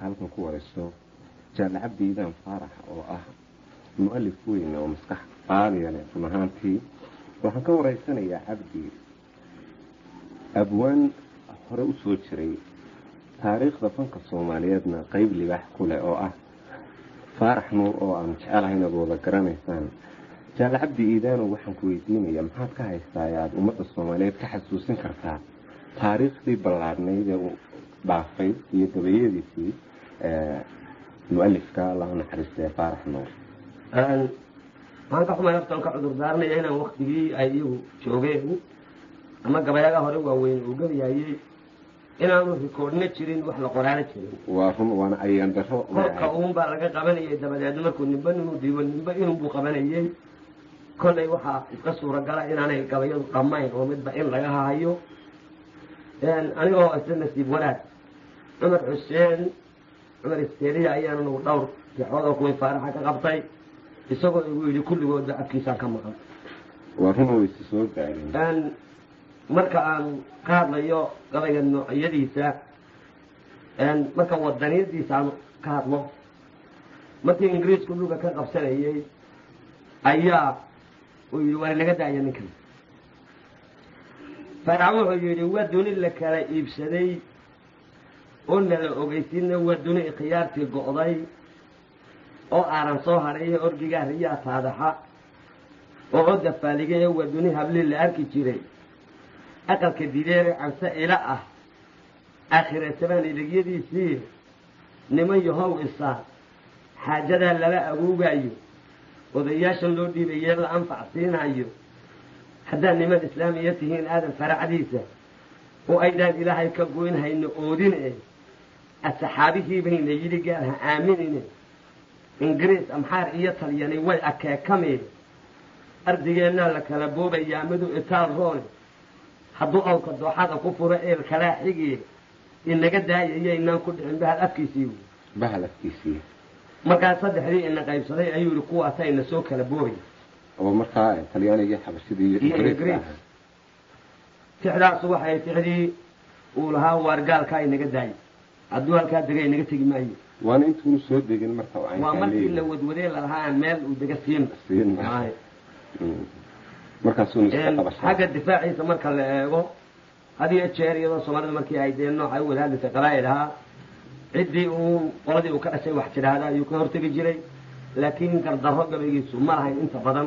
maanta halkan ku warayso jaale cabdi iidaan faarax oo ah mu-alif weyn oo maskax qaaliya leh run ahaantii waxaan ka waraysanayaa cabdi abwaan hore u soo jiray taariikhda fanka soomaaliyeedna qeyb libaax ku leh oo ah faarax nuur oo aan jecelahay inaad wada garanaysaan jaale cabdi iidaano waxaan ku weydiinaya maxaad ka haystaa ee aada ummadda soomaaliyeed ka xasuusin kartaa taariikhdii ballaadhnayd ee uu dhaafay iyo gabayadiisii mu-alifka allahu naxariistee faarax nuur waxaan ka xumay naftan ka cudur daaranaya inaan waktigii ay iyagu joogeen ama gabayaga hore waaweyn uu gabayayey inaanu rikoodhna jirin wax la qoraano jirin waa run waana ayaan daro kolka uun baa laga qabanayay dabadeedna markuu nimba inuu dhiibo nimba inunbuu qabanayey kollay waxaa iska suuragala inaanay gabayadu dhammayn oo midba in laga hahayo anigoo isla nasiib wanaag cumar xuseen cumar isteeriya ayaan nagu dhowr tixoodoo kuwii faaraxa ka qabtay isagoo igu yidhi kulligoodba afkiisaan ka maqan waa run wayse soo gaadheen marka aan ka hadlayo gabayga noocyadiisa marka wadaniyadiisa aan ka hadlo markii ingiriisku dhulka ka qabsanayey ayaa uu yidhi waa naga daaya ninkan faarax wuxuu yidhi waa duni la kala iibsaday oo nala ogeysiina waa duni ikhyaartii go'day oo aaran soo hadhay orgigaa riyaa taadaxa oo odda faaligay waa duni hablii la arki jiray aqalka dideere canse ila ah aakhiratabaan idigyadiisii niman yahow isaa xaajadaa lala agoogaayo odayaashan loo dhiibayee la anfac siinayo haddaad niman islaamiya tihiin aadan faracdiisa oo aydaan ilaahay ka goyn hayno oodin e asxaabihii bayna yidhi gaar ha aaminine ingiriis amxaar iyo talyani way akeekameen ardigeennaa la kala boobayaa midu itaal roone hadduu awka dooxada ku furo eel kalaa xigee inaga daayaya inaan ku dhicin bahal afkiisii wy bahal afkiisii markaa saddexdii ina qaybsaday ayuu yihi kuwaasa ina soo kala boobay oo markaa talyaaniga xabashidii iyo ingiriis tixdaasu waxay tixdii uu lahaa waar gaalkaa inaga daayay hadduu halkaa dega inaga tegi maayo waana intuunu soo degin marka waa markii la wadwadee lalahaa aan meel uu dega siin siin markaasuna iska qabasha xagga difaaciisa marka la eego had iyo jeer iyadoo soomaalida markii ay dee nooca u wada hadlaysay qabaa'il ahaa ciddii uu qoladii uu ka dhashay wax tidhaahda ayuu ka hortegi jiray laakiin gardarro gabaygiisu ma lahayn inta badan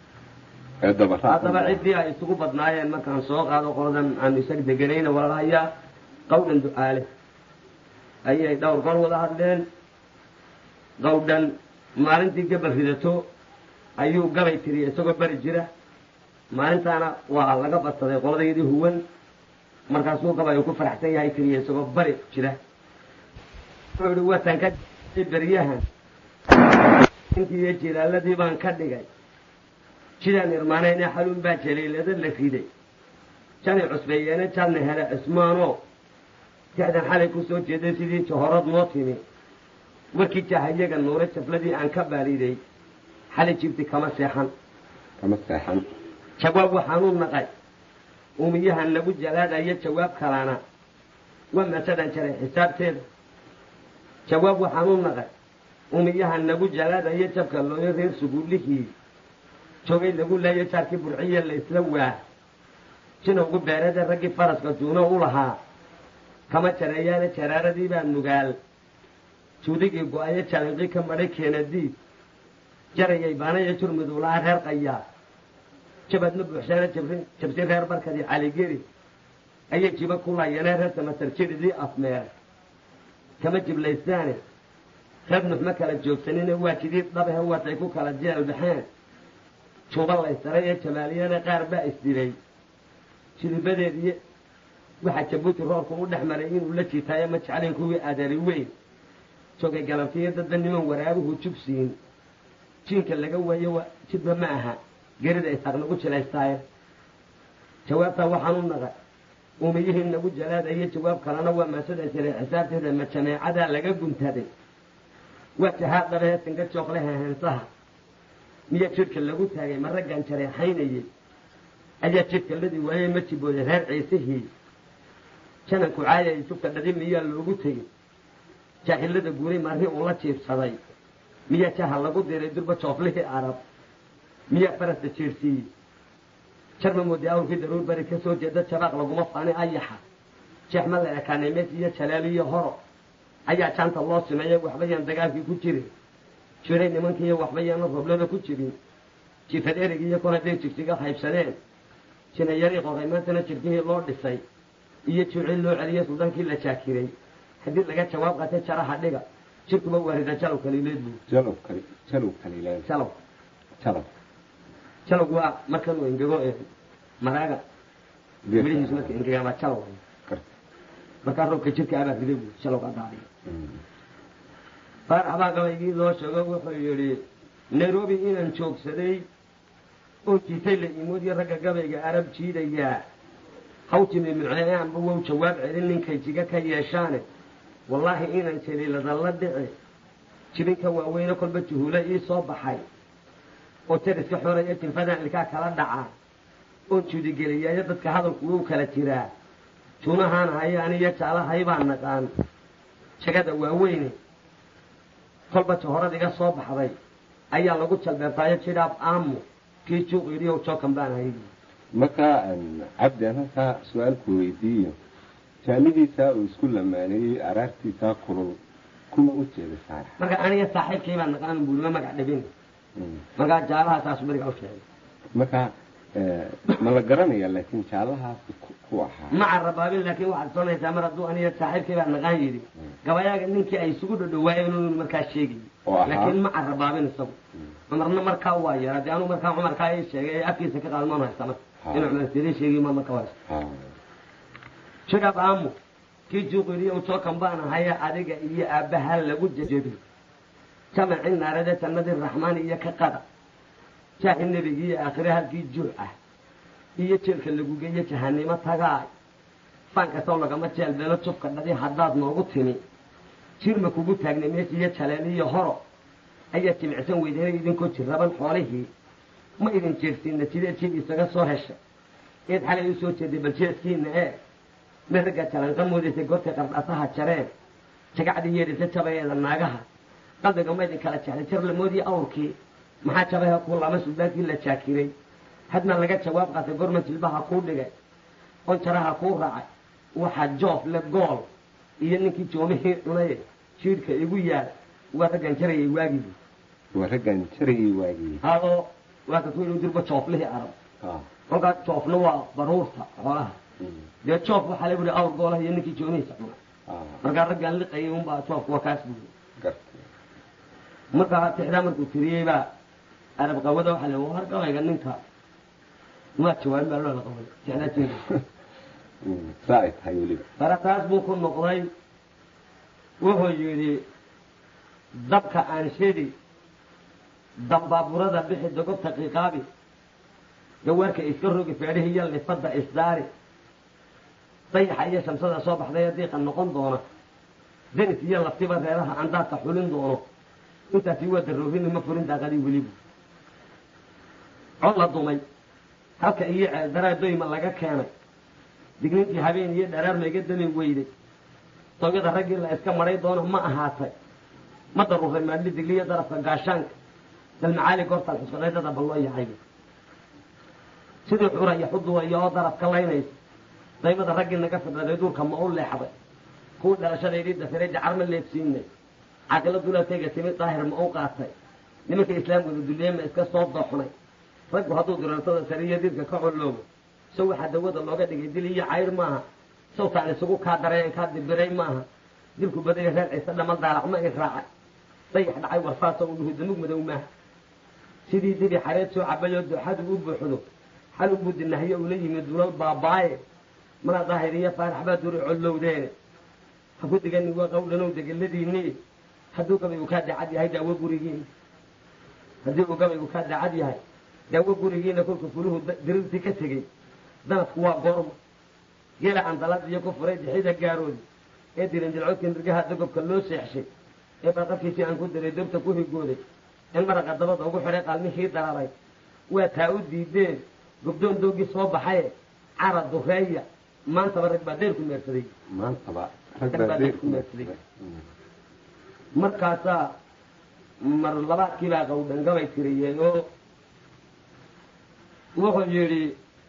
haddaba ciddii ay isugu badnaayeen markaan soo qaado qoladan aan isag deganayna walalahayaa qawdhan ducaale ayay dhowr gol wada hadleen qawdhan maalintii gabal ridato ayuu gabay tiriya isagoo beri jira maalintaana waa laga badsaday qoladaydii huwan markaasuu gabay uu ku faraxsan yahay tiriya isagoo bari jira wuxuu ihi watan ka beryahan intiiyo jilaaladii baan ka dhigay jidaan irmaanayne xaluun baa jaliilada la riday janay cusbeeyeene jalna hele cismaanoo tixdan xalay ku soo jeeday sidii jahorad noo timi warkii jahayaga nuure jafladii aan ka baaliday xalay jibti kama seexan kama seexan jawaab waxaanu naqay uumiyahan lagu jalaadayo jawaab kalana waa masadan jaray xisaabteeda jawaab waxaanu naqay uumiyahan lagu jalaadayo jabka looyo reer suguullihii joogay lagu laayo jaarkii burciya la isla waa jinowgu beerada raggii faraska duuno u lahaa kama jareeyaane jaraaradii baa nugaal juudigii go-ayo jalanqii ka madhay keenadiid jarayay baanaya jurmiduulaha reer qayaa jabadna buuxshaana jabsi reer barkadii caligeri ayay jiba ku laayeenee reer samatar jiridii afmeer kama jiblaystaane reer nuxma kala joogsanine waa jidii dhabahe watay ku kala jeel baxeen juba laysaray ee jamaaliyana qaar baa isdilay jidibadeedii waxaa jabuuti roorku u dhex maray inuu la jiitaayo ma jeclin kuwii adari weyn joogay galabtiyo dadba niman waraabuhu jugsiin jiinka laga waayo jidba ma aha gerida isaaq nagu jilaystaaye jawaabtaa waxaan u naqay uumiyihii nagu jalaadayo jawaab kalena waa maasada jiray xisaabteeda ma jameecadaa laga guntaday waa jahaad dhabahe singa jooqlehe heensaha miya jidhka lagu taagay ma raggan jareexaynayey ayaa jidhka ladii waayey ma jibooday reer ciisihii jananku caayay jugta dhadi miyaa loogu tegey jaahilada guuray marri uu la jiibsaday miyaa jaha lagu diray durba jooflihii arab miyaa farasta jeersiiyey jarma moodi awrkii daruur bari ka soo jeeda jabaaq laguma faani ayaxa jeexma la ekaanay mees iyo jalaaliyo horo ayaa jaanta loo simeeya waxba yaan dagaalkii ku jirin jiray nimankiiyo waxba yaana roblada ku jirin jifad erig iyo kon hadday jigjiga haybsadeen jinayarii qoray maantana jirkihii loo dhisay iyo juucil loo celiyey suldaankii la jaakiray haddii laga jawaab qaatay jaraha dhiga jirkuba waarida jalow kaliileed buu jalow kali jalow kaliileed jalow jalow jalow waa markanuu engego ee maraaga midhihiisu marka engegaan baa jalow garta markaa roobka jirka abaa riday buu jalow ka daadiya Mm. faarax baa gabaygii loo sheego wuxuu yidhi nairobi inaan joogsaday oo jiitay la imoodiyo ragga gabayga arab jiidayaa hawtimi micneeyaanba wow jawaab celin ninkay jiga ka yeeshaane wallaahi inaan jaliilada la dhici jibinka waaweyne kolba juhuule ii soo baxay oo jariska xoraya tilfadan ilkaa kala dhaca oon juudigeliyayo dadka hadalku wuu kala jiraa juunahaan haya aniyo jaalahay baan naqaan jagada waaweyne kolba jahorad iga soo baxday ayaa lagu jalbeertaayo jidhaab aamu kii juuq yidhi ow jookan baan hayay marka een, cabdi aan halkaa su-aalku weydiiyo jaalidiisaa uu isku lamaaneeyey araartiisaa kulul kuma u jeeda saarax marka aniga saaxiibkii baan naqaan buulima magac dhibin Mm. markaa jaalaha saas beriga u sheegay marka eh, ma la garanaya laakiin jaalahaasi ku- ku ahaa ma carabaabin laakiin waxaad soonaysaa mar hadduu aniga saaxiibkii baan naqaan yidhi gabayaaga ninkii ay isugu dhadhawaayeen inuu markaa sheegay oo ahaa laakiin ma carabaabin isagu cumarna markaa waa yara dee anuu markaa cumarkaa ii sheegay ee afkiisa ka qaalmaan haysta marka Ha. inuu cumar sidii sheegay ma marka haysta Ha. jidhab aamu kii juuqiriyo jookan baan ahaya adiga iyo aabbaha lagu jejebi jamacii naarade jannadii raxmaan iyo ka qada jaahi nebigi iyo aakhire halkii juuc ah iyo jeelka lagu geeyo jahanimo tagaay faan kastoo lagama jeelbeelo jubka dhadi haddaad noogu timi jirma kugu taagnay mees iyo jaleel iyo horo ayaa jimicsan weydeenay idinkoo jirraban xoolihii ma idin jeersiinna jideed jid isaga soo heshay eed xalay u soo jeeday bal jeeskiina ee mid ragga jalanqa moodaysay goortay qardhasaha jareen jagacdii yeedhisa jabayeeda naagaha qalbiga ma idin kala jeclay jar lamoodii awrkii maxaa jabaha kuu lama suldaankii la jaakiray hadna laga jawaab qaatay gorma jilbaha kuu dhigay on jaraha kuu raacay waxaa joof le gool iyo ninkii joomihii cunay jiidhka igu yaal waa raggan jarayay waagii waa raggan jarayay waagii hadoo waa ka ku yidhi dirba jooflihii arab Ha. kolkaa joofna waa baruurta xoolaha Mm. dee joof waxaa lagu yihi awr goolaha iyo ninkii joomihiisa cunay Ha. markaa raggaan liqayay unbaa joofku waa kaas buuri garta markaa tixdaa markuu tiriyey baa arab qawada waxaa la war gabayga ninka maa jawaabin baa loola qabay tixdaa jeeda Mm. saa ay tahay weliba barataas buu ku noqday wuxuu yidhi dabka aan shidi dambaaburada bixi dogobta qiiqaabi gawaarka iska rogi feedhihi iyo lifadda isdaari dayaxa iyo shamsada soo baxday ee diiqa noqon doona denis iyo laftiba reeraha andaadka xulin doono intaasi waa daroobini ma furin daaqadii welibu cod la dumay halka iyo ceeldaraa doyma laga keenay digniintii habeen iyo dharaar mayga dami weyday toogyada raggii la iska maray doono ma ahaatay ma daruuray maadli digliyo darafka gaashaanka dalmacaali goortaan xusqaday dada balloo yahay sidii xura iyo xuduwaya oo darafka laynaysa daymada raggii naga fidhaday duurka ma u leexday kuwii dhalashadaydii dafiray jacar ma leebsiinay caqilo dulatayga timid daahir ma u qaatay nimanka islaamkooda duliye ma iska soo dooxnay raggu hadduu dirartada sariyo dirka ka coloobo sow waxaa dawada looga dhigay dil iyo cayr maaha sawtaan isugu kaa dareen kaa dibiray maaha dilku badaya reer ciise dhama daalac ma i raacay dayax dhacay warfaasa u dhuhu damug madow maaha sidii dibi xareed soo cabayoo dooxadu u buuxdo xal ubuu dinahyo ula yimid dulal baabaaye mana daahir iyo faarax baa duri collowdeene ha ku digani waa qawdhanow degeladiinii hadduu gabaygu kaa daacad yahay daawo gurigiina haddii uu gabaygu kaa daacad yahay daawo gurigiina kolku fuluhu dirirtii ka tegey danadku waa goorma geela andalad iyo ku furay dixida gaaroodi ee dirin dilcodka nirgaha dagobka loo seexshay ee barqabkiisii aan ku diray dabta ku higooday in maraqa dabada ugu xidhay qalmihii dararay waa taa u diideen gobdoon doogii soo baxaye cara dureeya maantaba rag baa dheer ku meersaday maantaba Rag baa rag baa dad deer ku meersaday. markaasaa mar labaadkiibaa qawdhangabay tiriyey oo wuxuu yidhi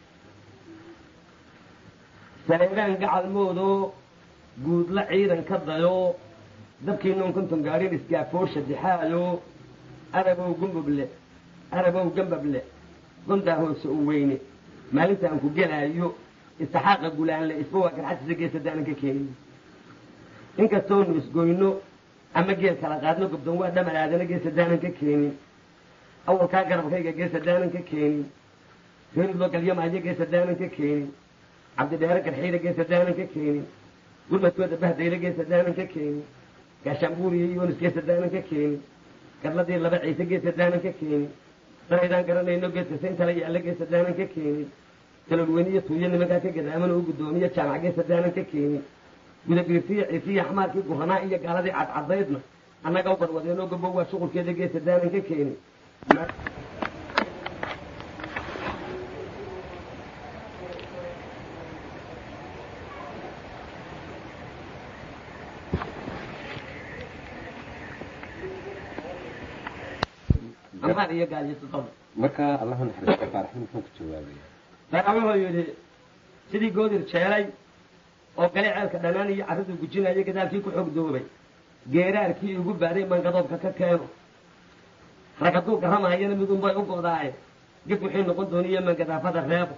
saleebaan gacalmoodoo guudla ciidan ka dayo dabkiinoon konton gaadhin isgaafoosha dixaayo arabow gumbable arabow gambable gondaa hoose u weyne maalintaan ku gelaayo istixaaqa gulaanle isba waa garxadtiisa geesadaanan ka keenin inkastoonu isgoyno ama geel kala qaadno gobdoon waa dhamar aadana geesadaanan ka keenin awalkaa garabkayga geesadaanan ka keenin reerid loo galyamaayo geesadaanan ka keenin cabdidheere garxiida geesadaanan ka keenin gurmadkooda bahdayla geesadaanan ka keenin gaashaanbuuriyo yoonis geesadaanan ka keenin gadladii laba ciise geesadaanan ka keenin daraydaan garanayno geeska sayntala yaalla geesadaanan ka keenin talolweyniyo tuuyo nimankaa ka gadaaman oo guddoomiye jaamac geesadaanan ka keenin gudabiirtiyo ciisiyo xamaarkii guranaa iyo gaaladii cadcadaydna annaga u barwadeenoo gobow waa shuqulkeeda geesadaanan ka keenin amaar iyo gaaliyotodoba marka allahu naxariisto faaraxin muxuu ku jawaabaya daraa wuxuu yidhi sidii goodir jeelay oo gale ceelka dhanaan iyo carraduu gujinaya gadaalkii ku xogdoobay geeraarkii igu baaday mangadoobka ka keeno rag hadduu garamaayana midunbay u go'daaye gef wixii noqon dooniyo mangadaafada reebo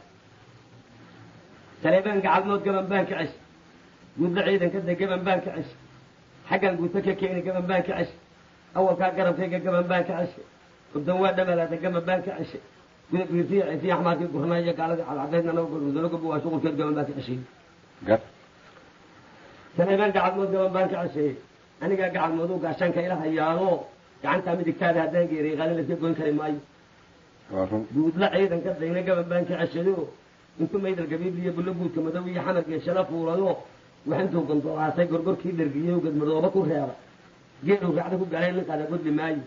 saleebaan gacalmood gaban baan ka cesh guudla ciidanka de gaban baan ka cesh xaggan guuto ka keeni gaban baan ka cesh awalkaa garabkayga gaban baan ka ceshay gobdan waa dhamalaada gaban baan ka ceshay guda biirtiya ciisiya axmaarkii gurnaa iyo gaaladii cadcadaydna naga gorudalo gobo waa shuqulkeed gaban baan ka ceshay gar saleebaan gacalmood gaban baan ka ceshay anigaa gacalmooduu gaashaanka ila hayaado gacantaa midigtaada haddaan geeriy qaalin laska goyn kari maayo waa run guudla ciidanka dayna gaban baan ka ceshayo intuu maydal gabiib iyo bullo guudka madow iyo xamar geeshada fuulayo waxintuu gondolaasay gorgorkii dhergiyey gadmadooba ku reeba geeluu raacda ku galay ninkaada godli maayo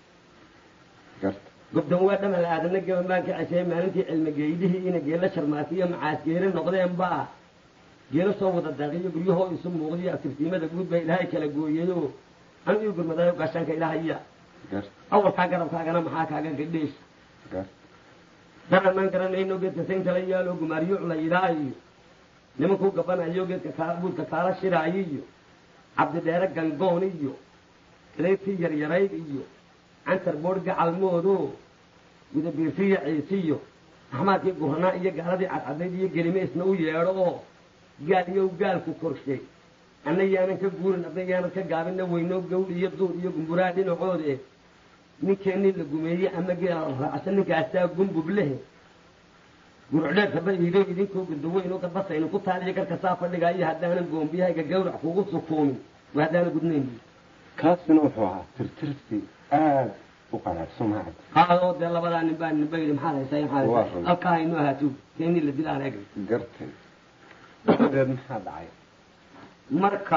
garta gobdan waa dhamal aadana gaban baan ka ceshay maalintii cilmigeydihii ina geela sharmaasiyo macaas geele noqdeen baa geelo soo wada daaqiyo guryahoo isu muuqdiyo aftirtiimada guud baa ilaahay kala gooyayo anu ii gurmadaayo gaashaanka ilaahaya garta awalkaa garabkaagana maxaa kaaga gadheesh garta daran maan garanayno geedka sayntala yaaloo gumaariyo culaydaa iyo nimankuu gabanayo geedka kaa buudka kaala shiraayo iyo cabdidheere gangoon iyo reertii yaryarayd iyo cantar boodh gacalmoodo gudabiirtiyo ciisiyo axmaadkii guranaa iyo gaaladii cadcadayd iyo gelime isna u yeedho oo gaal iyo gaalku korshay anna yaanan ka guurin adna yaanan ka gaabinna weyno gawd iyo duur iyo gumburaa dhinacoode ninkeenii la gumeeye ama geela la raacsa ninkaasaa gumbub lehe gurucdheerkaba iido idinkoo gudaweyn oo gadbasaynu ku taaliyo garka saa fadhigaayo haddaanan goombiyahayga gawrac kugu sukuumin waa haddaana gudnayn kaasina wuxuu ahaa tirtirsi aada u qaraarso mahad haadoo dee labadaa nin baa ninba yidhi maxaad haysaa maxaad Waa haysaa run. halkaa haynoo ahaato keenii la dilaan eeg gartay dabadeed maxaa dhacay marka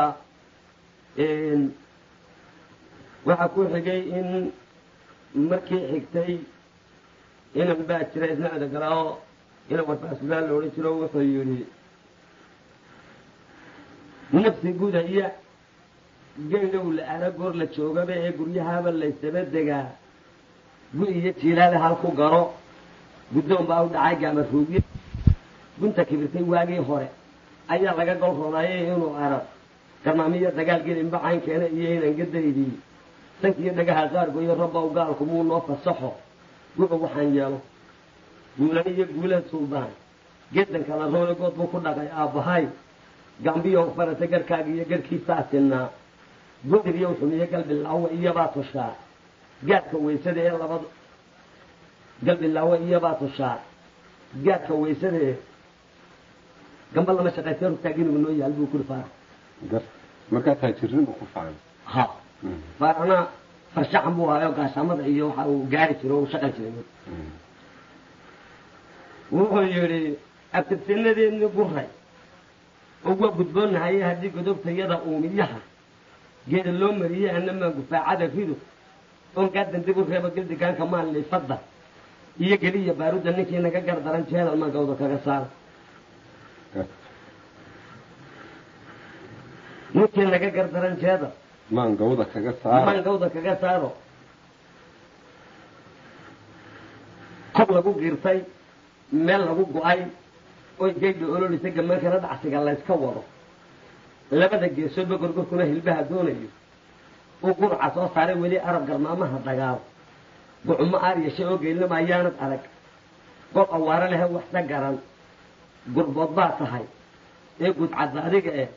waxaa ku xigay in markii xigtay inan baa jira isna edagalao inan warfaasulaan la odhan jiro wuxuu yidhi nafsi gudaya geylow la ara goor la joogaba ee guryahaaba laysaba degaa gu iyo jiilaale hal ku garo guddoon baa u dhacay gaamaruugye gunta kibirtay waagii hore ayaa laga gol rodaayay inuu arag garmaamiyo dagaal gelinba caynkeena iyo inan gadaydii sankiyo dhagaha qaargoyo rabbow gaalku muu noo fasaxo guba waxaan yeelo guulan iyo guula suldaan geedanka la roole good buu ku dhaqay aabbahay gambiyo farata garhkaaga iyo garhkiisaa sinnaa godir iyo xumiye galbilaawo iyobaa tushaa gaadka weysada ee labada galbilaawo iyobaa tushaa gaadka weysada ee gamba lama shaqaystee rugtaaginigu noo yaal buu kuri faarax garta markaa taajiriin uu ku facan ha faaraxna farshaxan buu hayo gaashaamada iyo waxa uu gaari jiro o uu shaqan jiray wuxuu yidhi abtirtinadeedni guray uga gudboonahaye haddii godobtayada uumiyaha geeda loo mariyey annamaa gufaacada rido oon gaadan dib u reebo gildigaanka maan liifadda iyo geliya baarudda ninkii naga gardaran jeedal maan gawda kaga saara garta ninkii naga gardaran jeedal maangawda kaga saaro mangawda kaga saaro kob lagu giirtay meel lagu go-ay oo geydha ololisa gamaankana dhacsiga layska wado labada geesoodba gorgorkuna hilbaha doonayo uu gurca soo saaray weli arab galmaamaha dagaal gucumo aar yeeshay oo geelnima ayaanad arag gob awaaro lehe waxsa garan gurbood baa tahay ee gudcadda adiga eh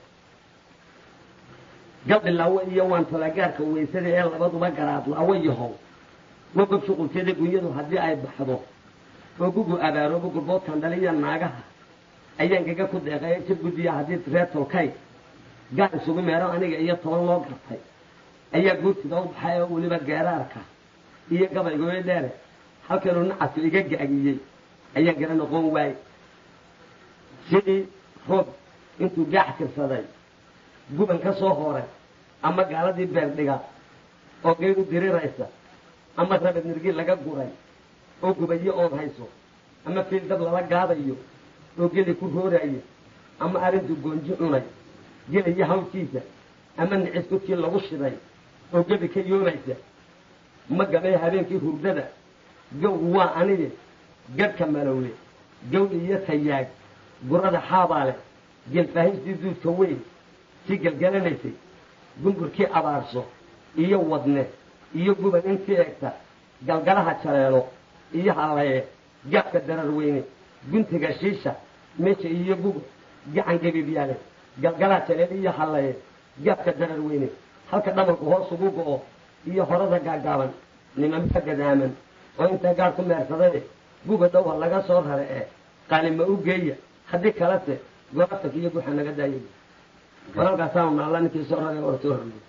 gabdhilaawo iyo waan tolagaarka weysada ee labaduba garaad laawo yahow wa gob shuqulkeeda gunyadu haddii ay baxdo oo gugu abaaroobo gurboodkan dhaliya naagaha ayaan gaga ku deeqay si guddiya haddii reer tolkay gaar isugu meero aniga iyo toban loo gartay ayaa guurtida u baxay oo weliba geeraarka iyo gabaygooyo dheere halkanuu nacasku iga gaagiyey ayaan gara noqon waayey sidii roob intuu gaax tirsaday guban ka soo horay ama gaaladii beerdhiga oo geyd u diriraysa ama rabad nirgi laga guray oo gubayo oon hayso ama fiil dad lala gaadayo oo geli ku roorayo ama arrintuu goonji cunay gelayo hawlkiisa ama nicis kudkii lagu shiday oo gebi ka yoomaysa ma gabay habeenkii hurdada gawgu waa anige gadhka malowle gawli iyo tayaag gurada xaabaale gelfaahistii duudka weyn si gelgelanaysay gumburkii abaarso iyo wadne iyo guban intii egta galgalaha jaleelo iyo hallaye gaabka darar weyne guntiga shiisha meesha iyo guga gacan gebibyaale galgalaha jaleelo iyo hallaye gaabka darar weyne halka dhamarku hoos ugu go'o iyo horada gaagaaban nimanba gadaaman oo intaa gaar ku meersadaye guga dhowha laga soo rare ee qaalima u geeya haddii kalese goobtanka iyo guxa naga daayay walaalkaasaanu naalla ninkii soo rare or soo horriyo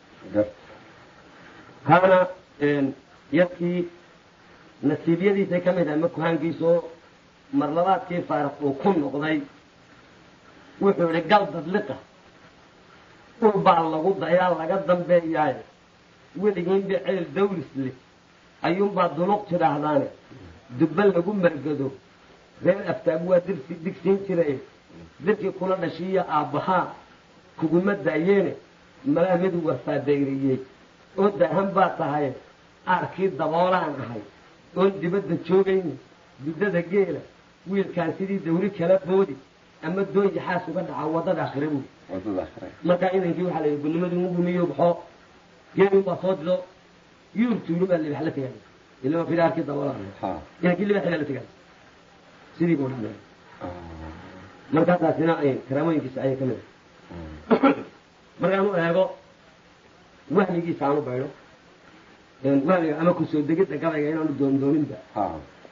haana yarkii nasiibyadiisay ka mid ahay makuhaankiisoo marlabaadkii faaraq uu ku noqday wuxuu idhi gal dadliqa ul baa lagu dayaa laga dambeeyaaye weligiinba ceel dawlis leh ayuunbaa duluq tidhaahdaane dubba lagu margado reer aftaag waa dirsi digsiin jiray dirkii kula dhashiiya aabbahaa kuguma daayeene malaa mid warfaadayriyey oo daahan baa tahay aarkii daboolaan ahay oon dibadda joogayni duddada geela wiilkaan sidii dawri kala boodi ama doon yaxaas uga dhaca waddada akhire buy wadada akhre markaa inankii waxaa la yidhi gulnimadii ugu miyo baxo geelin baa soo dido yuurtuuli baa libax la tegay ilama filaarkii daboolaan ha inankii libaxii la tegay sidii buu dhamay markaasaasina ay karaamooyinkiisa ayay ka mid ahay markaanu eego wahmigiisa aanu baydho wahmiga ama kusoo degidda gabayga inaanu doondooninba ha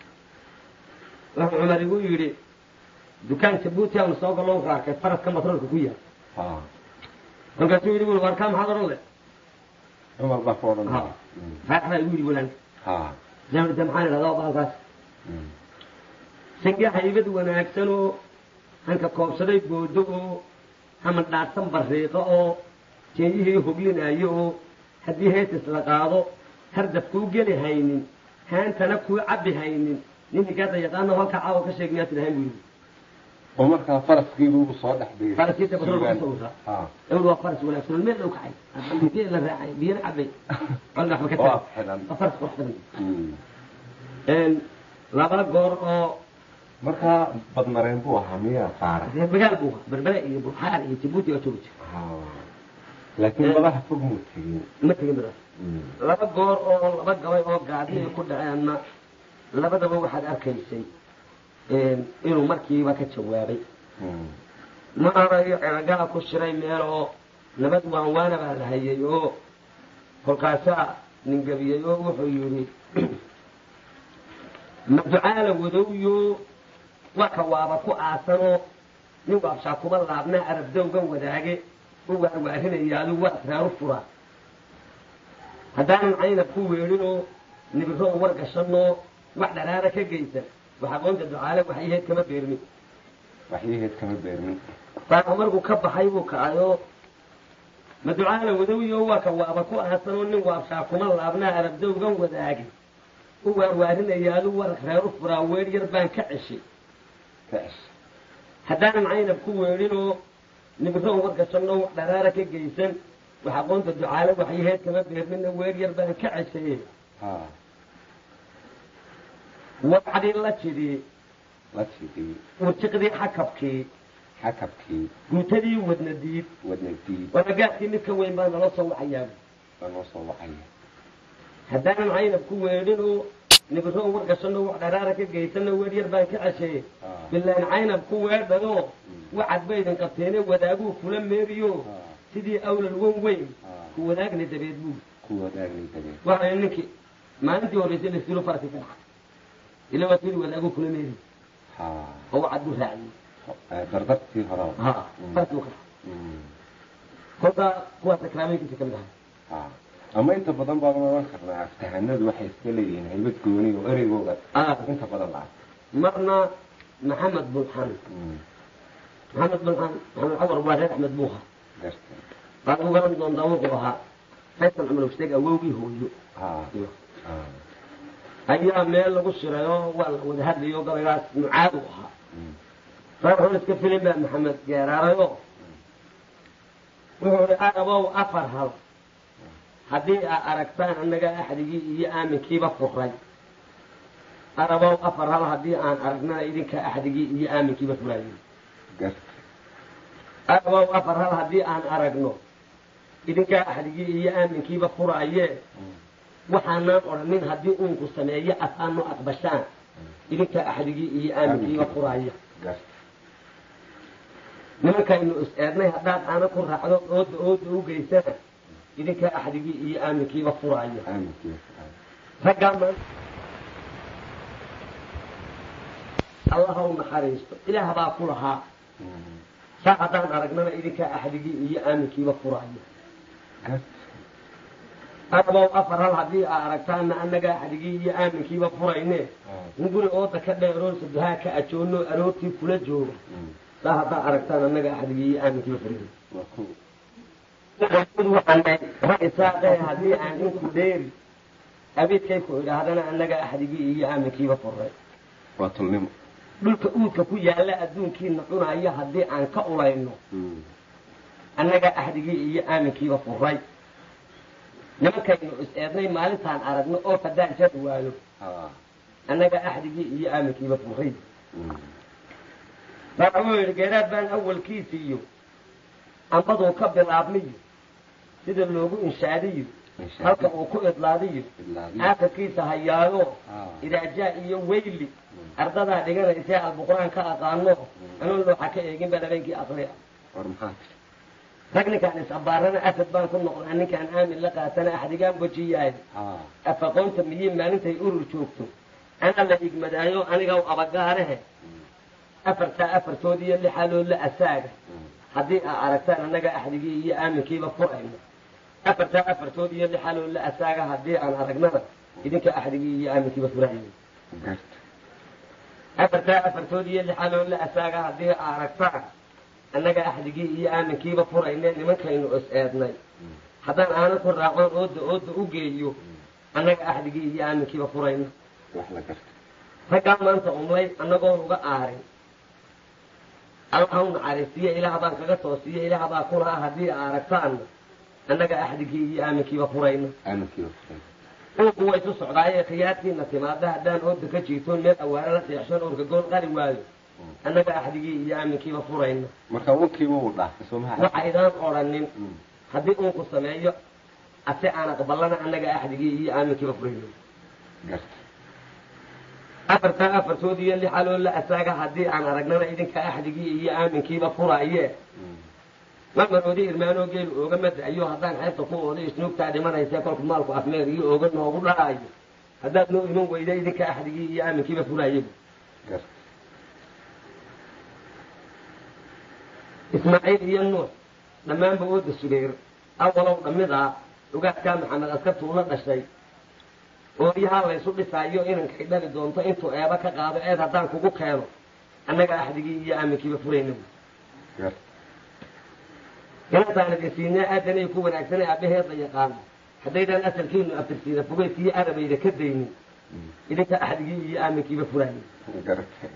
wuxuu cumar igu yidhi dukaan jabuuti aanu soo gallo wuxuu arkay faraska matroolka ku yaal ha markaasuu yidhi wuli warkaa maxaad odhan le cumar baa ku odhan Ha. raaxbaa igu yidhi walaan ha jamrida maxaan idhahdaa baalkaas Mm. sange haybad wanaagsan oo hanka koobsaday boodo oo hama dhaadsan bariiqo oo jeeyihii hoglinaayo oo haddii heesis la qaado hardaf kuu geli haynin haantana kuu cabbi haynin nin higaada yaqaano halka caawa ka sheeg miyaad tidhahayn buu yidhi oo markaa faraskiibu ugu soo dhex dhigay faraskiisa batroolka ku sawirtaa ha ewd waa faras wanaagsan oo meel dhow kacay biyo la raacay biyana cabbay colna waxba ka waa taagay xidhan waa faras qurux badan Mm. laba goor oo markaa badmareen buu ahaa miyaa faara reer magaal buu ahaa berbere iyo bulxaar iyo jabuuti oo joogi jira ha laakiin badaha fog muu tegin ma tegin midaas Mm. laba goor oo laba gabay oo gaadi ay ku dhaceenna labadaba waxaad arkaysay inuu markiiba ka jawaabay Mm. ma arayo ceragala ku shiray meel oo nabad waanwaana baa la hayay oo kolkaasaa ningabiyey oo wuxuu yidhi ma ducaala wadowyo waa ka waaba ku aasanoo nin waabshaa kuba laabnaa arabdowgan wadaage u waarwaarinaya adigu waa asraaru furaa haddaanan caynab ku weedhinoo nibiro u wargashanoo wax dharaara ka geysan wax aqoonta ducaale waxyaheed kama beermin waxyaheed kama beermin baa markuu ka baxay buu kacayoo ma ducaala wadawiyo waa ka waaba ku aasanoo nin waabshaa kuma laabnaa arabdowgan wadaage u waarwaarinaya adigu war reeru furaa weer yar baan ka ceshay kash haddaanan caynab ku weedhinoo nibiro u wargashanoo wax dharaara ka geysan wax aqoonta ducaale waxyaheed kama beermina weer yar baan ka ceshaye ha wacdii la jidhi la tidhi urjiqdii xakabkii xakabkii guutadii wadna diid wadna diid waragaadkii mid ka weyn baa nala soo wacayaa baa noo soo wacaya haddaanan caynab ku weedhin oo nibiro war gashano wax dharaara ka geysano weer yar baan ka ceshaye ha bilaan caynab ku weedhanoo wacad baydin qabteene wadaaguu kula meeriyo ha sidii awlal wan weyn ha ku wadaagna dabeed buu ku wadaagni dabeed waxay ninkii maalintii horreysay laskilo farki ka dhacay ila waa sidii wadaaguu kula meeri ha oo wacad buu raaciyey Eh, dardartii horaba ha Mm. farkii u ka dhacay Mm. kolkaa kuwaas akraamooyinkiisa ka mid ahay ha ama inta badan baan oran karnaa aftahanadu waxay iska leeyihiin haybad gooni oo ereygooda Ah, inta badan la marna maxamed bulxan Mm. maxamed bulxan maxamed cawar waa reer axmed buuha gartay baad u garan doontaa wuxuu ahaa faysal cumar usteeg awowgii hooyo ha ha ayaa meel lagu shirayo waa la wada hadlayo gabaygaas mucaad u ahaa Mm. reer xun iska filin baa maxamed geeraarayo wuxuu ihi arabow afar hal haddii aa aragtaan annaga axdigii iyo aaminkiiba furay arabow afar hal haddii aan aragnana idinka axdigii iyo aaminkiiba furaayey gartay arabow afar hal haddii aan aragno idinkaa axdigii iyo aaminkiiba furaayee Mm. waxaanaan odhanin haddii uunku sameeyo asaano aqbashaan idinkaa axdigii iyo aaminkiiba furaaya gartay nimankaynu is eednay haddaad aana ku raacdo ooda ooda u geysana idinkaa axdigii iyo aaminkiiba furaaya aaminkiiba raggaa maanta allah u naxariisto ilaah baa ku lahaa Mm. saa haddaan aragnana idinkaa axdigii iyo aaminkiiba furaaya gartay arabow afar hal haddii aa aragtaana annagaa axdigii iyo aaminkiiba furayne ha in guri ooda ka dheeroon saduhaa ka ajoonno aroortii kula jooga Mm. saa haddaa aragtaan annaga axdigii iyo aaminkiiba furayne waa ku ra-isaaqe haddii aan inku dheeri abiidkay ku idhaahdana annaga axdigii iyo aaminkiiba furay waa tulnimo dhulka uudka ku yaalla adduunkiina cunaya haddii aan ka ulayno Mm. annaga axdigii iyo aaminkiiba furay nimankaynu is eednay maalintaan aragno oo haddaan jar waayo ha annaga axdigii iyo aaminkiiba furay Mm. baa wuxuu yidhi geeraad baan awalkiisiiyo ambaduu ka bilaabmiyo sida loogu inshaadiyo Insha halka Allah. uu ku idlaadiyo Idlaadiyo. aakhirkiisa hayaayo ha idaajaa iyo weyli ardadaa dhiganaysee albuqraan ka aqaano anuu looxa ka eegin baa habeenkii aqriya war maxaa rag ninkaan is-abbaarana asad baan ku noqnaa ninkaan aamin la qaatana axdigaan wejiyahay ha afaqoonta miyiin maalintay urur joogto ana la igmadaayo aniga abagaarehe afartaa afartood iyo lixaaloo la asaaga Mm. haddii aa aragtaan annaga axdigii iyo aaminkiiba furayno afartaa afartood iyo lixaaloo la asaaga haddii aan aragnana idinka axdigii iyo aaminkiiba furaayo gartay afartaa afartood iyo lixaaloo la asaaga haddii aa aragtaan annaga axdigii iyo aaminkiiba furayne nimankaynu is eednay Mm. haddaan aanan ku raacon ooda ooda u geeyo annaga axdigii iyo aaminkiiba furayno wax la gartay raggaa maanta umlay annagoon uga aarin allaha u naxariistiyo ilaah baan kaga toosiyo ilaah baa ku lahaa haddii aa aragtaanna annaga axdigii iyo aaminkiiba furayno aaminkiiba furay uunku way isu socdaayee khiyaartiina timaada haddaan ooda ka jiitoon meel awaare la seexshan orka gool qari waayo annaga axdigii iyo aaminkiiba furayno marka wankiiba uu dhaafay soo maha waxaydaan odhanin Mm. haddii uunku sameeyo ase aan aqbalana annaga axdigii iyo aaminkiiba furayno gartay afartaa afartood iyo lixaloo la asaaga haddii aan aragnana idinka axdigii iyo aaminkiiba furaaye Mm. mamaroodi irmaanoo geelu ooga madayo haddaan xeebta ku ooda isnuugtaa dhimanaysa kolku maalku afmeer iyo ooga noogu dhaayo haddaad noo iman weyda idinka axdigii iyo aaminkiiba furaaye gartay ismaaciil iyo nuux dhammaanba ooda sugeer awalow dhammidaa ugaadkaa maxamed askartuu la dhashay ooryahaa laysu dhisaayo inankay dhali doonto intuu eeba ka qaado eed haddaan kugu keeno annaga axdigii iyo aaminkiiba furayna gartay inantaan idin siinaa aadanay ku wanaagsanay aabbaheeda yaqaano haddaydaan asalkiinu aftirsiina fugeydkiiyo arabayda ka daynin Mm. idinka axdigii iyo aaminkiiba furaayay gartay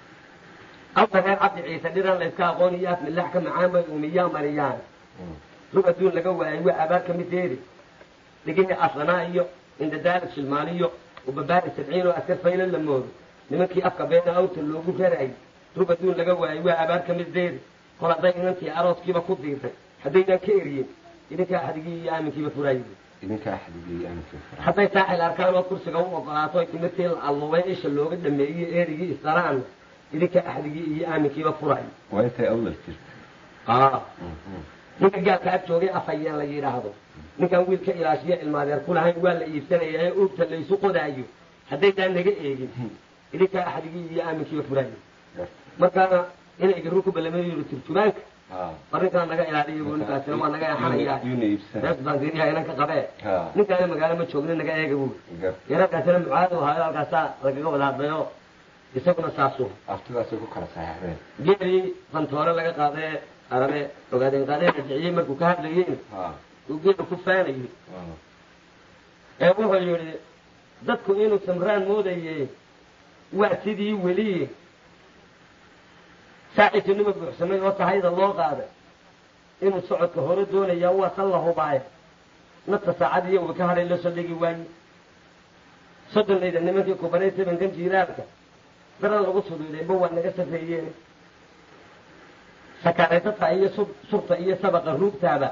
awta reer cabdi ciise dhiran layska aqoon iyo af milax ka macaan bay umiyaa mariyaan Mm. rug adduun laga waayay waa abaar ka mid deeri dhigihii aslanaa iyo indadaali shilmaaliyo ubabaari sabciin oo askar fayla la moodo nimankii afka beena awta loogu rarayay rug adduun laga waayay waa abaar ka mid deeri kol hadday inantii arooskiiba ku diirtay haddaynaan ka eriyin idinkaa axdigii iyo aaminkiiba furaayay idinka axdigii aanka fara hadday taacil arkaan oo kursiga u ogolaato ay timirtii la allubay isha looga dhameeyey erigii isdaraan idinkaa axdigii iyo aaminkiiba furaay waa intay awlal jirta ninka gaalka ag joogay afhayeen la yidhaahdo ninkaan wiilka ilaashiya ilmaadeer ku lahayn waa la iibsanaya ee uurta laysu qodaayo haddaydaan naga eegin idinkaa axdigii iyo aaminkiiba furaayo markaana inay garu ku balamayo yiri turjumaanka arrinkaan naga ilaaliya buu ninkaasina waa naga eexanayaa yuuna iibsana rees baan diiriyaa inanka qabee Ha. ninkaana magaalo ma joogna naga eega buu gar yararkaasina mucaadu ahaayo halkaasaa lagaga wada hadlayo isaguna saasuu aftidaasay ku kala saxeexdeen geelii fantoore laga qaadee arabe ogaadeen qaadee rajiciyey markuu ka hadlayeen ha uu geelu ku faanayey ee wuxuu yidhi dadku inuu samraan moodaye waa sidii weliye saaciisinima buuxsamay oo tahayda loo qaaday inuu socodka hore doonayaa waa san la hubaayo nafta saacad iyo uba ka hadhay la soo dhegi waaye soddonayda nimankii kubanay sabankan jiiraalka dara lagu suduudayba waa naga safeeyeen sakaaraysata iyo su- surta iyo sabaqa ruugtaaba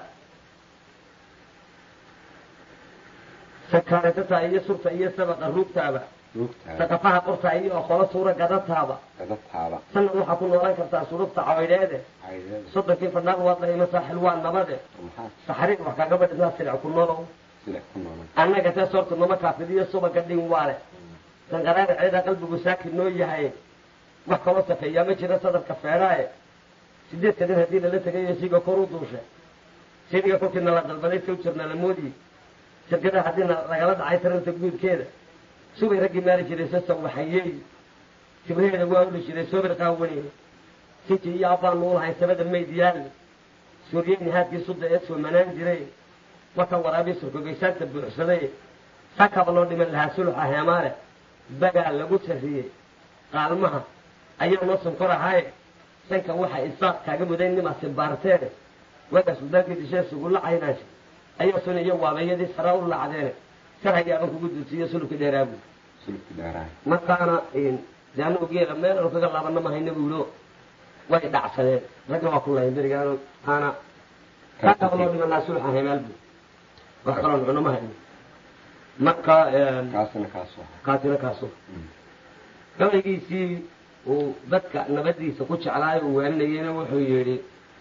sakaaraysata iyo surta iyo sabaqa ruugtaaba ruugtaada saqafaha qorta iyo oqolo suura gadataaba gadataada sanad waxaa ku noolaan kartaa surubta caydheede caydeeda soddonkii fadhaaq waad dhahima saaxil waa nabade maxaa saxariir wax kaga badhisaa silic ku nolow sila ku noolan annaga tee soorta nama kaafidiyo subaga dhin waale sanqaraara ceeda qalbigu saaki noo yahay wax kaloo safeeyaa ma jira sadarka feedhaaye sideedka nin haddii lala tegayo siga kor u duusha siniga kolkiina la dalbaday sow jirna la moodiye shirkadaha haddiina lagala dhacay taranta guudkeeda subay raggii maari jiray sasa waxayeey sibraheeda waa uli jiray soobir qaawaneyne sinji iyo abbaan nuulahay sabada mayd yaalle suuriyeyni haadkii sudda ee soomanaan jiray marka waraabii surkogeysaanta buuxsaday sakaba loo dhiman lahaa suluxa heemaale bagaa lagu sarriyey qaalmaha ayaa noo sonkor ahaaye sanka waxa isaaq kaaga mudayn nimaasi baarteene waagaa suldaankii dishee sugulla caynaasha ayaa sun iyo waabeeyadii sara u lacdeene sar hayaaban kugu dulsiiyo sulubka dheeraabu sulubki dheeraay markaana de anagu geela meel aanu kaga laabana mahayna buulo way dhacsadeen ragna waa ku lahayn berigaano taana sakaba loo dhiman lahaa suluxa heemaal buu wax kaloon cuno ma hayno marka kaasina kaasoo kaasina kaaso gabaygiisii uu dadka nabadiisa ku jeclaayo uu waaninayeyna wuxuu yidhi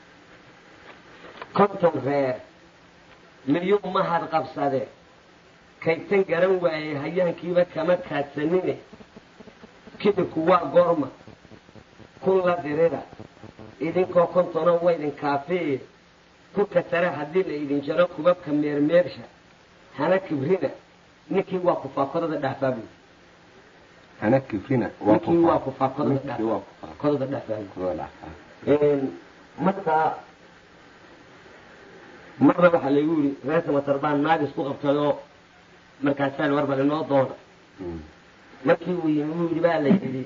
konton reer miyuu mahad qabsade kaytan garan waayey hayaankiiba kama kaadsanine kibirku waa goorma kun la dirida idinkoo kontona waydin kaafiye kurka sare haddii la idin jaro kubabka meermeersha hana kibrina ninkii waa kufaakodada dhaafaabu hana kifrina ninkii waa kufaakodada ninkii waa dhaafaa kodada dhaafaabu kuwa dhacaa marka marna waxaa laygu yidhi reer samatar baan naagis ku qabtay oo markaasaan warbal inoo doona markii uu yimi uu yidhi baa la yidhi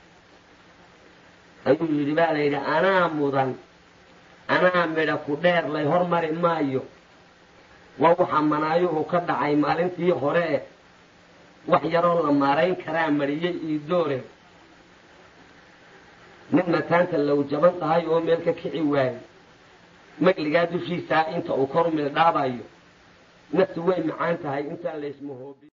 ayuu yidhi baa la yidhi anaa mudan anaa midha ku dheer lay hormari maayo waa waxaa manaayuhu ka dhacay maalintii hore e wax yaroo la maarayn karaa mariyey ii doore nin mataanta low jaban tahay oo meel ka kici waaye magligaa dushiisaa inta uu kor mildhaabayo naftu way macaan tahay intaan laysmahoobi